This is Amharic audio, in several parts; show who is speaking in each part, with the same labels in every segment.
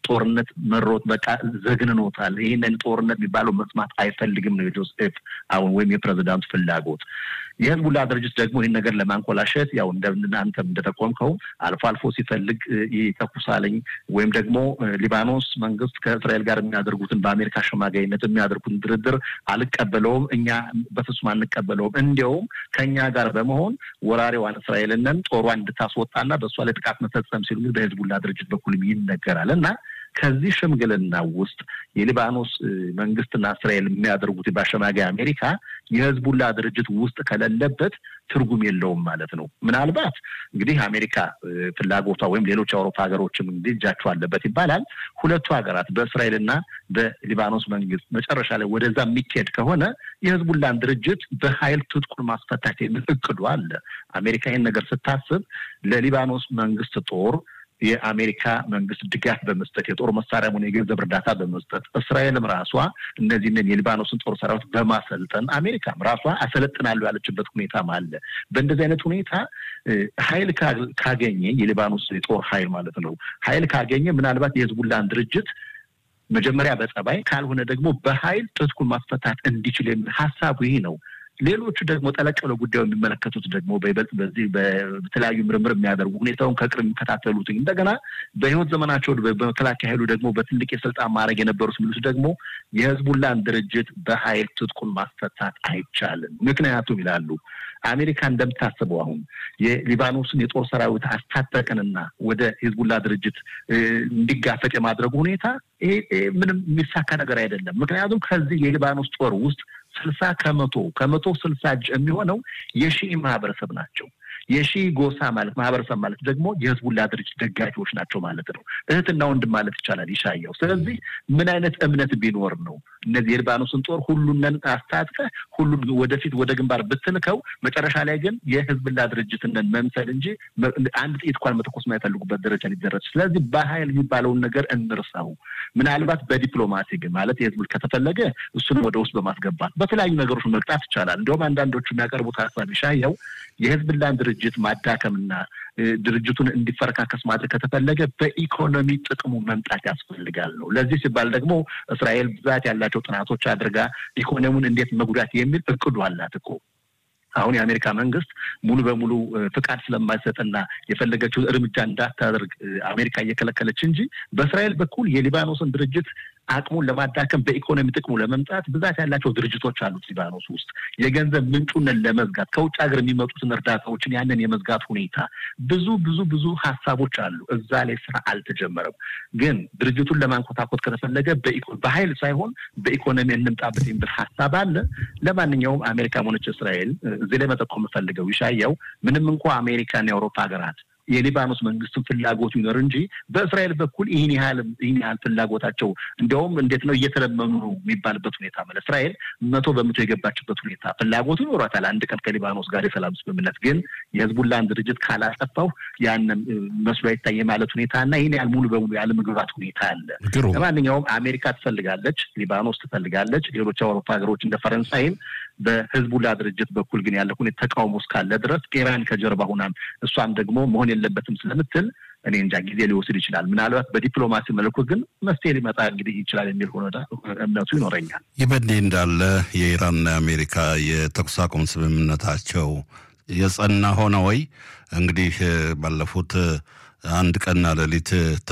Speaker 1: ጦርነት መሮት በቃ ዘግንኖታል። ይህንን ጦርነት የሚባለው መስማት አይፈልግም ነው የጆሴፍ አሁን ወይም የፕሬዚዳንቱ ፍላጎት። የህዝቡላ ድርጅት ደግሞ ይህን ነገር ለማንኮላሸት ያው እንደናንተም እንደጠቆምከው አልፎ አልፎ ሲፈልግ ይተኩሳለኝ ወይም ደግሞ ሊባኖስ መንግስት ከእስራኤል ጋር የሚያደርጉትን በአሜሪካ አሸማጋይነት የሚያደርጉትን ድርድር አልቀበለውም፣ እኛ በፍጹም አንቀበለውም፣ እንዲያውም ከእኛ ጋር በመሆን ወራሪዋን እስራኤልንን ጦሯን እንድታስወጣና በእሷ ላይ ጥቃት መፈጸም ሲሉ በህዝቡላ ድርጅት በኩልም ይነገራል እና ከዚህ ሽምግልና ውስጥ የሊባኖስ መንግስትና እስራኤል የሚያደርጉት በአሸማጋይ አሜሪካ የህዝቡላ ድርጅት ውስጥ ከሌለበት ትርጉም የለውም ማለት ነው። ምናልባት እንግዲህ አሜሪካ ፍላጎቷ ወይም ሌሎች የአውሮፓ ሀገሮችም እንግዲህ እጃቸው አለበት ይባላል። ሁለቱ ሀገራት በእስራኤልና በሊባኖስ መንግስት መጨረሻ ላይ ወደዛ የሚካሄድ ከሆነ የህዝቡላን ድርጅት በኃይል ትጥቁን ማስፈታት የሚል እቅዱ አለ። አሜሪካ ይህን ነገር ስታስብ ለሊባኖስ መንግስት ጦር የአሜሪካ መንግስት ድጋፍ በመስጠት የጦር መሳሪያ ሆነ የገንዘብ እርዳታ በመስጠት እስራኤልም ራሷ እነዚህንን የሊባኖስን ጦር ሰራዊት በማሰልጠን አሜሪካም ራሷ አሰለጥናለሁ ያለችበት ሁኔታም አለ። በእንደዚህ አይነት ሁኔታ ኃይል ካገኘ የሊባኖስ የጦር ኃይል ማለት ነው ኃይል ካገኘ ምናልባት የህዝቡላን ድርጅት መጀመሪያ በጸባይ ካልሆነ ደግሞ በኃይል ትጥቁን ማስፈታት እንዲችል የሚል ሀሳቡ ይህ ነው። ሌሎቹ ደግሞ ጠለቅ ብለው ጉዳዩ የሚመለከቱት ደግሞ በይበልጥ በዚህ በተለያዩ ምርምር የሚያደርጉ ሁኔታውን ከቅርብ የሚከታተሉት እንደገና በህይወት ዘመናቸው በመከላከያ ኃይሉ ደግሞ በትልቅ የስልጣን ማድረግ የነበሩት የሚሉት ደግሞ የህዝቡላን ድርጅት በኃይል ትጥቁን ማስፈታት አይቻልም። ምክንያቱም ይላሉ አሜሪካ እንደምታስበው አሁን የሊባኖስን የጦር ሰራዊት አስታጠቅንና ወደ ህዝቡላ ድርጅት እንዲጋፈጥ የማድረጉ ሁኔታ ይሄ ምንም የሚሳካ ነገር አይደለም። ምክንያቱም ከዚህ የሊባኖስ ጦር ውስጥ ስልሳ ከመቶ ከመቶ ስልሳ እጅ የሚሆነው የሺኢ ማህበረሰብ ናቸው። የሺ ጎሳ ማለት ማህበረሰብ ማለት ደግሞ የህዝቡላ ድርጅት ደጋፊዎች ናቸው ማለት ነው። እህትና ወንድም ማለት ይቻላል ይሻየው። ስለዚህ ምን አይነት እምነት ቢኖር ነው እነዚህ የሊባኖስን ጦር ሁሉንን አስታጥቀህ ሁሉን ወደፊት ወደ ግንባር ብትልከው መጨረሻ ላይ ግን የህዝብላ ድርጅትንን መምሰል እንጂ አንድ ጥይት እንኳን መተኮስ የማይፈልጉበት ደረጃ ሊደረስ። ስለዚህ በኃይል የሚባለውን ነገር እንርሳው። ምናልባት በዲፕሎማሲ ግን ማለት የህዝብ ከተፈለገ እሱንም ወደ ውስጥ በማስገባት በተለያዩ ነገሮች መቅጣት ይቻላል። እንዲሁም አንዳንዶቹ የሚያቀርቡት ሀሳብ ይሻየው የህዝብላን ድርጅት ማዳከምና ድርጅቱን እንዲፈረካከስ ማድረግ ከተፈለገ በኢኮኖሚ ጥቅሙ መምጣት ያስፈልጋል ነው። ለዚህ ሲባል ደግሞ እስራኤል ብዛት ያላቸው ጥናቶች አድርጋ ኢኮኖሚውን እንዴት መጉዳት የሚል እቅዱ አላት እኮ። አሁን የአሜሪካ መንግስት ሙሉ በሙሉ ፍቃድ ስለማይሰጥና የፈለገችው እርምጃ እንዳታደርግ አሜሪካ እየከለከለች እንጂ በእስራኤል በኩል የሊባኖስን ድርጅት አቅሙን ለማዳከም በኢኮኖሚ ጥቅሙ ለመምጣት ብዛት ያላቸው ድርጅቶች አሉት ሊባኖስ ውስጥ የገንዘብ ምንጩንን ለመዝጋት ከውጭ ሀገር የሚመጡትን እርዳታዎችን ያንን የመዝጋት ሁኔታ ብዙ ብዙ ብዙ ሀሳቦች አሉ። እዛ ላይ ስራ አልተጀመረም። ግን ድርጅቱን ለማንኮታኮት ከተፈለገ በኃይል ሳይሆን በኢኮኖሚ እንምጣበት የሚል ሀሳብ አለ። ለማንኛውም አሜሪካ ሆነች እስራኤል እዚህ ላይ መጠቆም የምፈልገው ይሻየው ምንም እንኳ አሜሪካና የአውሮፓ ሀገራት የሊባኖስ መንግስትን ፍላጎቱ ይኖር እንጂ በእስራኤል በኩል ይህን ያህል ይህን ያህል ፍላጎታቸው እንዲያውም እንዴት ነው እየተለመኑ ነው የሚባልበት ሁኔታ ማለት እስራኤል መቶ በመቶ የገባችበት ሁኔታ ፍላጎቱ ይኖሯታል። አንድ ቀን ከሊባኖስ ጋር የሰላም ስምምነት ግን የህዝቡላን ድርጅት ካላጠፋው ያንን መስሎ አይታየ ማለት ሁኔታ እና ይህን ያህል ሙሉ በሙሉ ያለመግባት ሁኔታ አለ። ለማንኛውም አሜሪካ ትፈልጋለች፣ ሊባኖስ ትፈልጋለች፣ ሌሎች የአውሮፓ ሀገሮች እንደ ፈረንሳይም በህዝቡላ ድርጅት በኩል ግን ያለ ሁኔታ ተቃውሞ እስካለ ድረስ ኢራን ከጀርባ ሁናም እሷም ደግሞ መሆን የለበትም ስለምትል እኔ እንጃ ጊዜ ሊወስድ ይችላል። ምናልባት በዲፕሎማሲ መልኩ ግን መፍትሄ ሊመጣ እንግዲህ ይችላል የሚል ሆነ እምነቱ ይኖረኛል።
Speaker 2: ይህ በእንዲህ እንዳለ የኢራንና የአሜሪካ የተኩስ አቁም ስምምነታቸው የጸና ሆነ ወይ? እንግዲህ ባለፉት አንድ ቀንና ሌሊት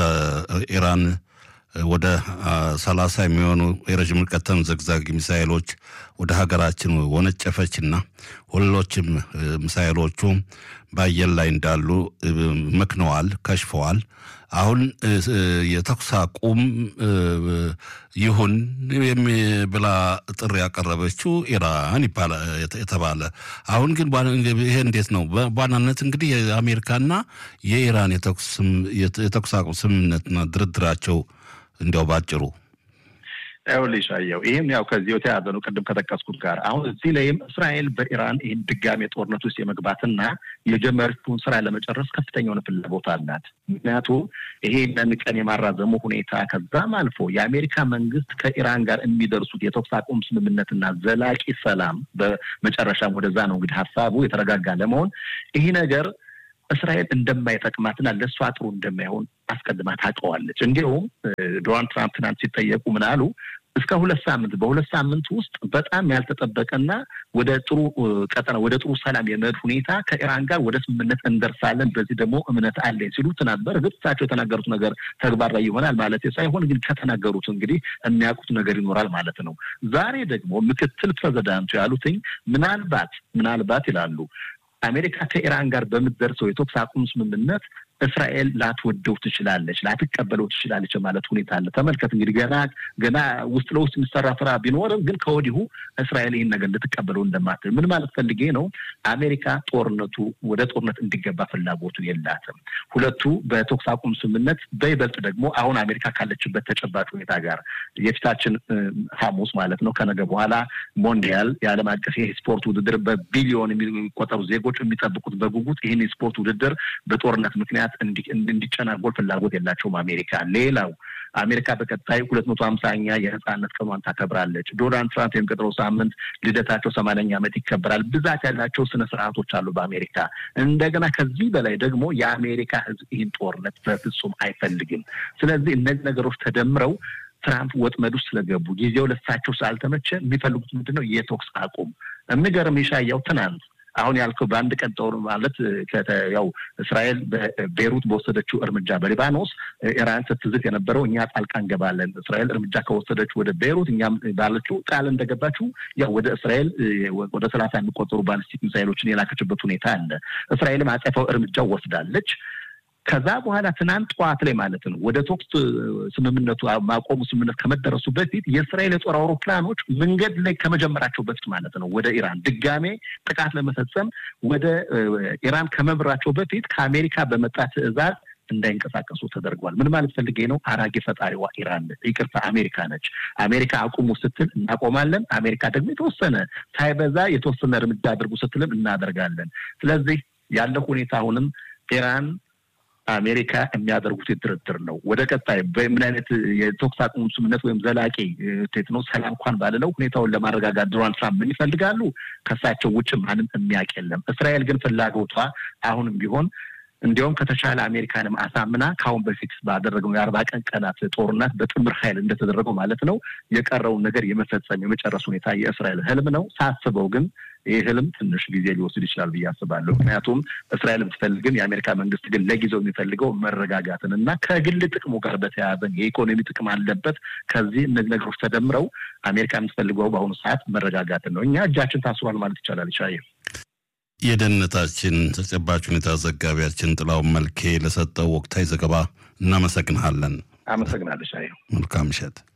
Speaker 2: ኢራን ወደ ሰላሳ የሚሆኑ የረዥም ርቀት ተምዘግዛጊ ሚሳይሎች ወደ ሀገራችን ወነጨፈችና ሁሎችም ሚሳይሎቹ በአየር ላይ እንዳሉ መክነዋል፣ ከሽፈዋል። አሁን የተኩስ አቁም ይሁን ብላ ጥሪ ያቀረበችው ኢራን የተባለ አሁን ግን ይሄ እንዴት ነው? በዋናነት እንግዲህ የአሜሪካና የኢራን የተኩስ አቁም ስምምነትና ድርድራቸው እንዲያው ባጭሩ
Speaker 1: ይኸውልሽ አየው ይህም ያው ከዚህ የተያዘ ነው። ቅድም ከጠቀስኩት ጋር አሁን እዚህ ላይም እስራኤል በኢራን ይህን ድጋሜ ጦርነት ውስጥ የመግባትና የጀመረችውን ስራ ለመጨረስ ከፍተኛ የሆነ ፍላጎት አላት። ምክንያቱም ይሄንን ቀን የማራዘሙ ሁኔታ ከዛም አልፎ የአሜሪካ መንግስት ከኢራን ጋር የሚደርሱት የተኩስ አቁም ስምምነትና ዘላቂ ሰላም በመጨረሻም ወደዛ ነው እንግዲህ ሀሳቡ የተረጋጋ ለመሆን ይህ ነገር እስራኤል እንደማይጠቅማትና ለእሷ ጥሩ እንደማይሆን አስቀድማ ታውቀዋለች። እንዲሁም ዶናልድ ትራምፕ ትናንት ሲጠየቁ ምን አሉ? እስከ ሁለት ሳምንት በሁለት ሳምንት ውስጥ በጣም ያልተጠበቀና ወደ ጥሩ ቀጠና ወደ ጥሩ ሰላም የመሄድ ሁኔታ ከኢራን ጋር ወደ ስምምነት እንደርሳለን፣ በዚህ ደግሞ እምነት አለኝ ሲሉ ትናንት በእርግጥ እሳቸው የተናገሩት ነገር ተግባራዊ ይሆናል ማለት ሳይሆን ግን ከተናገሩት እንግዲህ የሚያውቁት ነገር ይኖራል ማለት ነው። ዛሬ ደግሞ ምክትል ፕሬዚዳንቱ ያሉትኝ ምናልባት ምናልባት ይላሉ አሜሪካ ከኢራን ጋር በምትደርሰው የተኩስ አቁም ስምምነት እስራኤል ላትወደው ትችላለች፣ ላትቀበለው ትችላለች ማለት ሁኔታ አለ። ተመልከት እንግዲህ ገና ገና ውስጥ ለውስጥ የሚሰራ ስራ ቢኖርም ግን ከወዲሁ እስራኤል ይህን ነገር ልትቀበለው እንደማትል ምን ማለት ፈልጌ ነው? አሜሪካ ጦርነቱ ወደ ጦርነት እንዲገባ ፍላጎቱ የላትም። ሁለቱ በተኩስ አቁም ስምምነት በይበልጥ ደግሞ አሁን አሜሪካ ካለችበት ተጨባጭ ሁኔታ ጋር የፊታችን ሐሙስ ማለት ነው ከነገ በኋላ ሞንዲያል የዓለም አቀፍ የስፖርት ውድድር በቢሊዮን የሚቆጠሩ ዜጎች የሚጠብቁት በጉጉት ይህን የስፖርት ውድድር በጦርነት ምክንያት እንዲጨናጎል ፍላጎት የላቸውም አሜሪካ። ሌላው አሜሪካ በቀጣይ ሁለት መቶ ሀምሳኛ የነጻነት ቀኗን ታከብራለች። ዶናልድ ትራምፕ የሚቀጥለው ሳምንት ልደታቸው ሰማንያኛ ዓመት ይከበራል። ብዛት ያላቸው ስነ ስርዓቶች አሉ በአሜሪካ። እንደገና ከዚህ በላይ ደግሞ የአሜሪካ ሕዝብ ይህን ጦርነት በፍጹም አይፈልግም። ስለዚህ እነዚህ ነገሮች ተደምረው ትራምፕ ወጥመድ ውስጥ ስለገቡ ጊዜው ለሳቸው ስላልተመቸ የሚፈልጉት ምንድን ነው? የተኩስ አቁም። የሚገርም ይሻያው ትናንት አሁን ያልከው በአንድ ቀን ጦር ማለት ያው እስራኤል በቤሩት በወሰደችው እርምጃ በሊባኖስ ኢራን ስትዝት የነበረው እኛ ጣልቃ እንገባለን፣ እስራኤል እርምጃ ከወሰደች ወደ ቤሩት እኛም ባለችው ቃል እንደገባችው ያው ወደ እስራኤል ወደ ሰላሳ የሚቆጠሩ ባሊስቲክ ሚሳይሎችን የላከችበት ሁኔታ አለ። እስራኤልም አጸፋው እርምጃ ወስዳለች። ከዛ በኋላ ትናንት ጠዋት ላይ ማለት ነው ወደ ተኩስ ስምምነቱ ማቆሙ ስምምነት ከመደረሱ በፊት የእስራኤል የጦር አውሮፕላኖች መንገድ ላይ ከመጀመራቸው በፊት ማለት ነው ወደ ኢራን ድጋሜ ጥቃት ለመፈጸም ወደ ኢራን ከመብራቸው በፊት ከአሜሪካ በመጣ ትዕዛዝ እንዳይንቀሳቀሱ ተደርጓል። ምን ማለት ፈልጌ ነው? አራጌ ፈጣሪዋ ኢራን ይቅርታ አሜሪካ ነች። አሜሪካ አቁሙ ስትል እናቆማለን። አሜሪካ ደግሞ የተወሰነ ሳይበዛ የተወሰነ እርምጃ አድርጉ ስትልም እናደርጋለን። ስለዚህ ያለው ሁኔታ አሁንም ኢራን አሜሪካ የሚያደርጉት ድርድር ነው። ወደ ቀጣይ በምን አይነት የተኩስ አቁም ስምምነት ወይም ዘላቂ ቴት ነው ሰላም እንኳን ባልለው ሁኔታውን ለማረጋጋት ዶናልድ ትራምፕ ምን ይፈልጋሉ? ከሳቸው ውጭ ማንም የሚያውቅ የለም። እስራኤል ግን ፍላጎቷ አሁንም ቢሆን እንዲያውም ከተቻለ አሜሪካንም አሳምና ከአሁን በፊት ባደረገው የአርባ ቀን ቀናት ጦርነት በጥምር ኃይል እንደተደረገው ማለት ነው የቀረውን ነገር የመፈጸም የመጨረስ ሁኔታ የእስራኤል ህልም ነው። ሳስበው ግን ይህ ህልም ትንሽ ጊዜ ሊወስድ ይችላል ብዬ አስባለሁ። ምክንያቱም እስራኤል የምትፈልግን የአሜሪካ መንግስት ግን ለጊዜው የሚፈልገው መረጋጋትን እና ከግል ጥቅሙ ጋር በተያያዘን የኢኮኖሚ ጥቅም አለበት። ከዚህ እነዚህ ነገሮች ተደምረው አሜሪካ የምትፈልገው በአሁኑ ሰዓት መረጋጋትን ነው። እኛ እጃችን ታስሯል ማለት ይቻላል። ይሻየ
Speaker 2: የደህንነታችን ተጨባጭ ሁኔታ ዘጋቢያችን ጥላውን መልኬ ለሰጠው ወቅታዊ ዘገባ እናመሰግንሃለን።
Speaker 1: አመሰግናለሁ። ሻየ
Speaker 2: መልካም ምሽት።